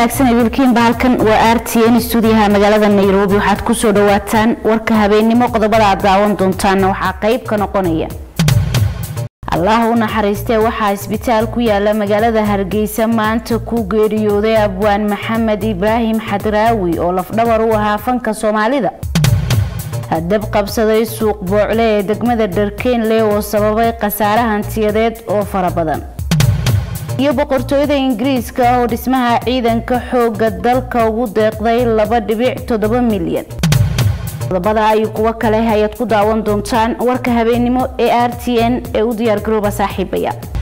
wanaagsan wiilkiinba halkan waa r t n stuudiyaha magaalada nairobi waxaad kusoo dhawaataan warka habeennimo qodobada aad daawan doontaan waxaa qeyb ka noqonaya allah u naxariistee waxaa isbitaal ku yaala magaalada hargeysa maanta ku geeriyooday abwaan maxamed ibraahim xadraawi oo lafdhabar u ahaa fanka soomaalida dab qabsaday suuq boocle ee degmada dharkeenle oo sababay khasaare hantiyadeed oo fara badan iyo boqortooyada ingiriiska oo dhismaha ciidanka xooga dalka ugu deeqday laba dhibic toddoba milyan qodobada ay kuwo kale ayaad ku daawan doontaan warka habeennimo ee r t n ee u diyaargarooba saaxiibaya